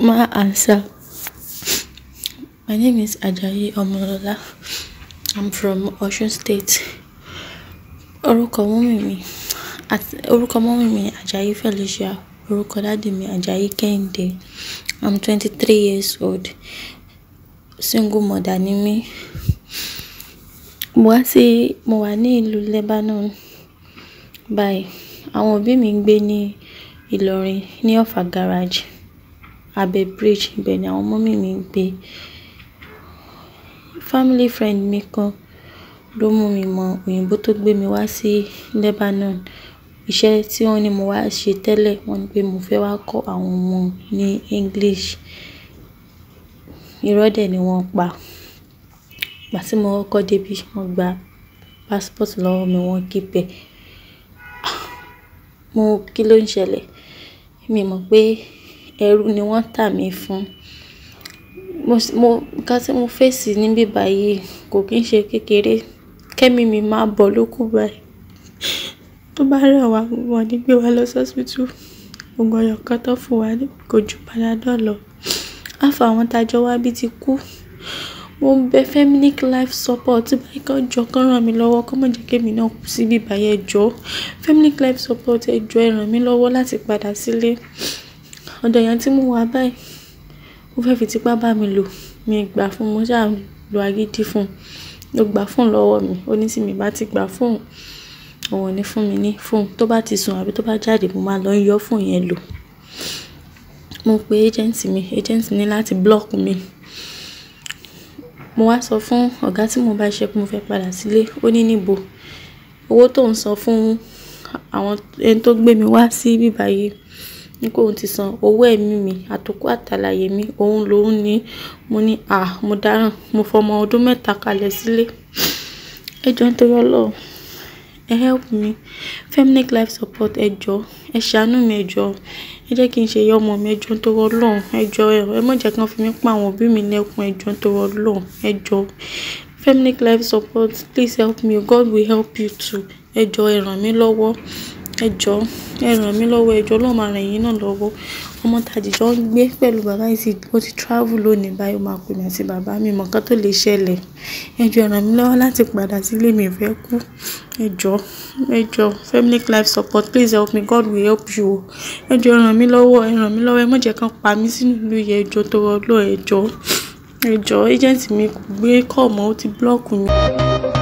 My answer. My name is Ajayi Omolola. I'm from Osun State. Orúkọ mummy mi, àti orúkọ mummy mi Ajayi Felicia. Orúkọ daddy mi Ajayi Kehinde. I'm twenty three years old. Single mother ni mí. Mo wá sí, mo wà ní ìlú Lebanon báyìí. Àwọn òbí mi ń gbé ní Ìlọrin ní Ọ̀ffà Garage, abẹ́ bridge. Ibẹ̀ ni àwọn mummy mi ń gbé. Family friend mi kan ló mú mi mọ òyìnbó tó gbé mi wá sí Lebanon. Iṣẹ́ tí wọ́n ní mo wá ṣe tẹ́lẹ̀, wọ́n ní pé mo fẹ́ wá kọ́ àwọn ọmọ ní English. Irọ́ dẹ̀ ni wọ́n pa. Ìgbà tí mo kọ́kọ́ dé bí, wọ́n gba passport lọ́wọ́ mi, wọ́n keep ẹ̀. Mo kí ló ń ṣẹlẹ̀? Mi mọ̀ pé ẹrú ni wọ́n tà mí fún. Mo, mo, nǹkan tí mo face níbí báyìí kò kín ṣe kékeré. Kẹ́mi mi máa bọ̀ lókù báyìí. Tó bá rẹ̀ wá, wọ́n ní gbé wa lọ sí hospital. Òògùn ẹyọ kan tó fún wa ní kò ju panadol lọ. Half àwọn tajọ wá bí ti kú. Mo ń bẹ Feminic Life Support báyìí kí wọ́n jọ kí wọ́n rán mi lọ́wọ́, kí wọ́n má jẹ́ kí èmi náà kú síbí báyìí ẹ jọ̀ọ́. Feminic Life Support ẹ jọ̀ọ́ ẹ ràn mí lọ́wọ́ láti padà sílé. Ọ̀dọ̀ èèyàn tí mo wà báyìí, ó fẹ́ fi tipá bá mi lò. Mi gbà fún, mo ṣà lo agídí fún. Ó gba phone lọ́wọ́ mi. Ó ní tí mi bá ti gba phone, òun ò ní fún mi ní phone. Tó bá ti sùn àbí tó bá jáde, mo máa lọ yọ phone yẹn lò. Mo pe agent mi, agent ní láti block mi. Mo wá sọ fún ọ̀gá tí mo bá ṣiṣẹ́ pé mo fẹ́ padà sílé. Ó ní níbo. Owó tó ń san fún àwọn ẹni tó gbé mi wá sí ibí báyìí ní pé òun ti san owó ẹ̀mí mi, àtòkú àtàlàyé mi, òun ló ń ní. Mo ní à, mo dáràn. Mo fọmọ ọdún mẹ́ta kalẹ̀ sílé. Ẹ jọ̀ọ́ nítorí Ọlọ́run, ẹ help me. Feminic Life Support ẹ jọ̀ọ́, ẹ ṣàánú mi ẹ jọ̀ọ́. Ẹ jẹ́ kí n ṣe ìyá ọmọ mi ẹ jọ̀ọ́ nítorí Ọlọ́run. Ẹ jọ̀ọ́ ẹ má jẹ́ kí wọ́n fi mí pa àwọn òbí mi lẹ́kun ẹ jọ̀ọ́ nítorí Ọlọ́run. Ẹ jọ̀ọ́. Feminic Life Support, please help me. God will help you too. Ẹ jọ̀ọ́ ẹ ràn mí lọ́wọ́. Ẹ jọ̀ọ́ ẹ ràn mí lọ́wọ́. Ẹ jọ̀ọ́ Ọlọ́run máa ràn yín náà lọ́wọ́. Ọmọ tàdìjọ ń gbé pẹ̀lú bàbá yìí tí ó ti travel lónìí báyìí. Ó máa pè mí àti bàbá mi mọ̀ nǹkan tó lè ṣẹlẹ̀. Ẹ jọ̀ọ́ ẹ ràn mí lọ́wọ́ láti padà sílé mi fẹ́ kú. Ẹ jọ̀ọ́, ẹ jọ̀ọ́ Feminic Life Support, please help me. God will help you. Ẹ jọ̀ọ́ ẹ ràn mí lọ́wọ́. Ẹ ràn mí lọ́wọ́. Ẹ má jẹ́ kí wọ́n pa mí sínú ìlú yìí ẹ jọ̀ọ́ nítorí Ọlọ́run ẹ jọ̀ọ́. Ẹ jọ̀ọ́ agent mi kò gbé call mọ́, ó ti block mi.